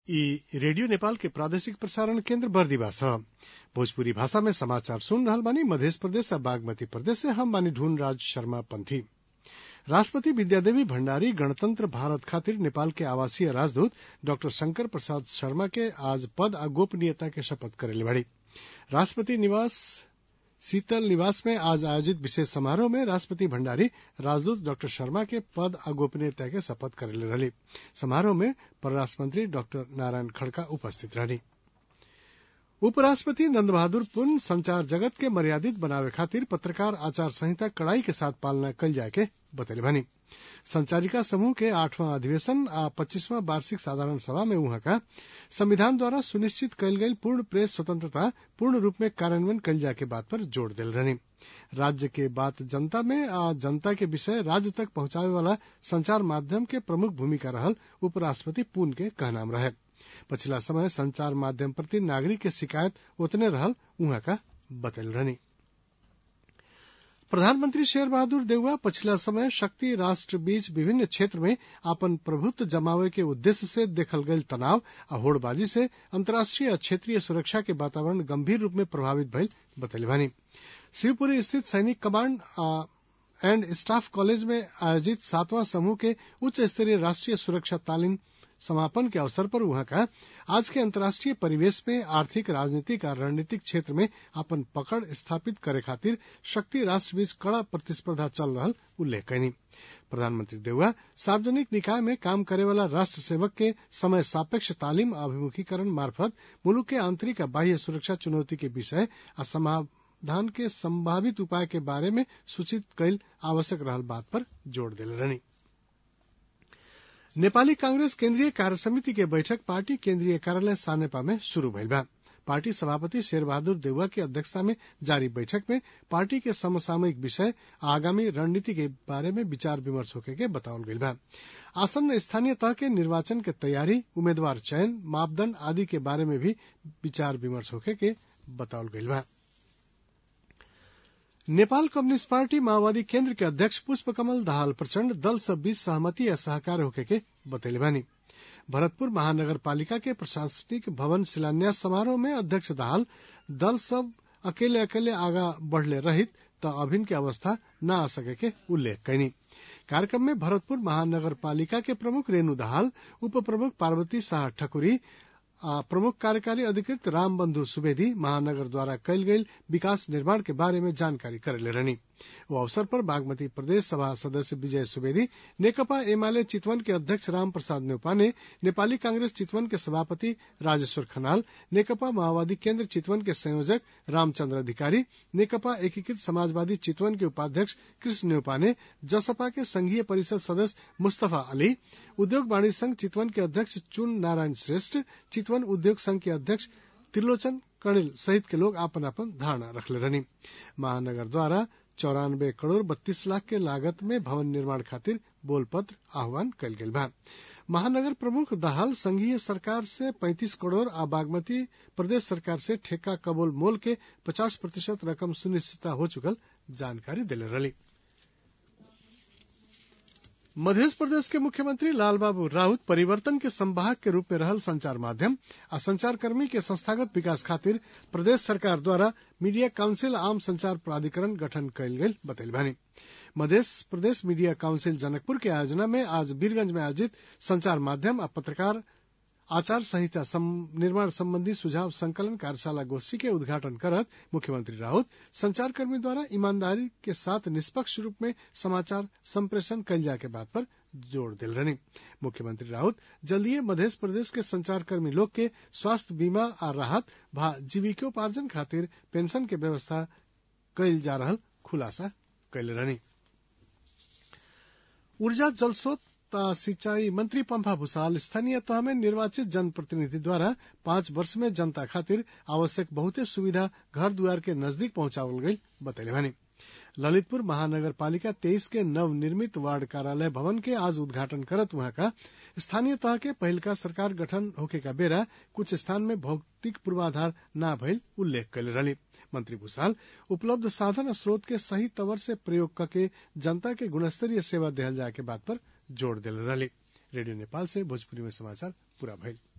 ई रेडियो नेपाल के प्रादेशिक प्रसारण केन्द्र बर्दिवा छ भोजपुरी भाषा में समाचार सुन रहल बानी मधेश प्रदेश आ बागमती प्रदेश से हम बानी ढूंढ राज शर्मा पंथी राष्ट्रपति विद्यादेवी भण्डारी गणतंत्र भारत खातिर नेपाल के आवासीय राजदूत डाक्टर शंकर प्रसाद शर्मा के आज पद आ गोपनीयता के शपथ करेले बाड़ी राष्ट्रपति निवास शीतल निवास में आज आयोजित विशेष समारोह में राष्ट्रपति भण्डारी राजदूत डाक्टर शर्मा के पद आ गोपनीयता के शपथ करेले रहली समारोह में परराष्ट्र मंत्री डाक्टर नारायण खड़का उपस्थित रहली उपराष्ट्रपति नंद बहादुर पुन संचार जगत के मर्यादित बनावे खातिर पत्रकार आचार संहिता कड़ाई के साथ पालना कल जाए के बतैले बानी संचारिका समूह के आठवां अधिवेशन आ पच्चीसवां वार्षिक साधारण सभा में उहाँ का संविधान द्वारा सुनिश्चित कयल गयल पूर्ण प्रेस स्वतंत्रता पूर्ण रूप में कार्यान्वयन कयल जाए के बात पर जोड़ दिल रहनी राज्य के बात जनता में आ जनता के विषय राज्य तक पहुंचावे वाला संचार माध्यम के प्रमुख भूमिका रहल उपराष्ट्रपति पुन के कहनाम रहे पछिला समय संचार माध्यम प्रति नागरिक के शिकायत उतने रहल उहाँ का बतल रहनी प्रधानमंत्री शेर बहादुर देउवा पछिला समय शक्ति राष्ट्र बीच विभिन्न क्षेत्र में आपन प्रभुत्व जमावे के उद्देश्य से देखल गयल तनाव आ होड़बाजी से अंतर्राष्ट्रीय आ क्षेत्रीय सुरक्षा के वातावरण गंभीर रूप में प्रभावित भइल बतैले बानी शिवपुरी स्थित सैनिक कमांड एंड स्टाफ कॉलेज में आयोजित सातवां समूह के उच्च स्तरीय राष्ट्रीय सुरक्षा तालीम समापन के अवसर पर वहां का आज के अंतर्राष्ट्रीय परिवेश में आर्थिक राजनीतिक और रणनीतिक क्षेत्र में अपन पकड़ स्थापित करे खातिर शक्ति राष्ट्र बीच कड़ा प्रतिस्पर्धा चल रहा उल्लेख कैनी प्रधानमंत्री देउवा सार्वजनिक निकाय में काम करे वाला राष्ट्र सेवक के समय सापेक्ष तालीम अभिमुखीकरण मार्फत मुलुक के आंतरिक आ बाह्य सुरक्षा चुनौती के विषय आ समाधान के संभावित उपाय के बारे में सूचित कैल आवश्यक रहल बात पर जोड़ दिले रहनी नेपाली कांग्रेस केन्द्रीय कार्य समिति के बैठक पार्टी केन्द्रीय कार्यालय सानेपा में शुरू भइल बा पार्टी सभापति शेर बहादुर देउवा की अध्यक्षता में जारी बैठक में पार्टी के समसामयिक विषय आगामी रणनीति के बारे में विचार विमर्श होके के बतावल गइल बा आसन्न स्थानीय तह के निर्वाचन के तैयारी उम्मीदवार चयन मापदंड आदि के बारे में भी विचार विमर्श होके के बतावल गइल बा नेपाल कम्युनिस्ट पार्टी माओवादी केन्द्र के अध्यक्ष पुष्प कमल दाहाल प्रचण्ड दल सब बीच सहमति या सहकार होके के बतैले बानी भरतपुर महानगर पालिका के प्रशासनिक भवन शिलान्यास समारोह में अध्यक्ष दाहाल दल सब अकेले अकेले आगा बढ़ले रहित त अभिन के अवस्था न आ सके के उल्लेख कैनी कार्यक्रम में भरतपुर महानगर पालिका के प्रमुख रेणु दाहाल उप प्रमुख पार्वती शाह ठकुरी प्रमुख कार्यकारी अधिकृत रामबंधु सुवेदी महानगर द्वारा कयल गेल विकास निर्माण के बारे में जानकारी करेले रहनी वो अवसर पर बागमती प्रदेश सभा सदस्य विजय सुवेदी नेकपा एमाले चितवन के अध्यक्ष राम प्रसाद न्यौपाने नेपाली कांग्रेस चितवन के सभापति राजेश्वर खनाल नेकपा माओवादी केन्द्र चितवन के संयोजक रामचंद्र अधिकारी नेकपा एकीकृत समाजवादी चितवन के उपाध्यक्ष कृष्ण न्यौपाने जसपा के संघीय परिषद सदस्य मुस्तफा अली उद्योग वाणिज्य संघ चितवन के अध्यक्ष चुन नारायण श्रेष्ठ चितवन उद्योग संघ के अध्यक्ष त्रिलोचन कणिल सहित के लोग आपन आपन धारणा रखले रहनी महानगर द्वारा चौरानबे करोड़ बत्तीस लाख के लागत में भवन निर्माण खातिर बोल पत्र आह्वान कल गेल बा महानगर प्रमुख दाहाल संघीय सरकार से 35 करोड़ आ बागमती प्रदेश सरकार से ठेका कबोल मोल के 50 प्रतिशत रकम सुनिश्चित हो चुकल जानकारी दिले रही मध्य प्रदेश के मुख्यमंत्री लालबाबू राउत परिवर्तन के संवाहक के रूप में रहल संचार माध्यम आ संचारकर्मी के संस्थागत विकास खातिर प्रदेश सरकार द्वारा मीडिया काउंसिल आम संचार प्राधिकरण गठन कयल गेल बतैल बानी मध्य प्रदेश मीडिया काउंसिल जनकपुर के आयोजना में आज वीरगंज में आयोजित संचार माध्यम आ पत्रकार आचार संहिता निर्माण संबंधी सुझाव संकलन कार्यशाला गोष्ठी के उद्घाटन करत मुख्यमंत्री राउत संचारकर्मी द्वारा ईमानदारी के साथ निष्पक्ष रूप में समाचार संप्रेषण कल जाए के बात पर जोर दिल रही मुख्यमंत्री राउत जल्दी मध्य प्रदेश के संचारकर्मी लोग के स्वास्थ्य बीमा आ राहत भा जीविकोपार्जन खातिर पेंशन के व्यवस्था कयल जा रहा खुलासा कैले रहनी ऊर्जा जल स्रोत सिंचाई मंत्री पंफा भूषाल स्थानीय तह में निर्वाचित जनप्रतिनिधि द्वारा पांच वर्ष में जनता खातिर आवश्यक बहुते सुविधा घर द्वार के नजदीक पहुंचावल गई बतैले भानी ललितपुर महानगर पालिका तेईस के नव निर्मित वार्ड कार्यालय भवन के आज उद्घाटन करत वहां का स्थानीय तह के पहिलका सरकार गठन होके का बेरा कुछ स्थान में भौतिक पूर्वाधार न भइल उल्लेख कैले रही मंत्री भूषाल उपलब्ध साधन स्रोत के सही तवर से प्रयोग करके जनता के गुणस्तरीय सेवा दिहल जाए के बात पर जोर दिल रही रेडियो नेपाल से भोजपुरी में समाचार पूरा भइल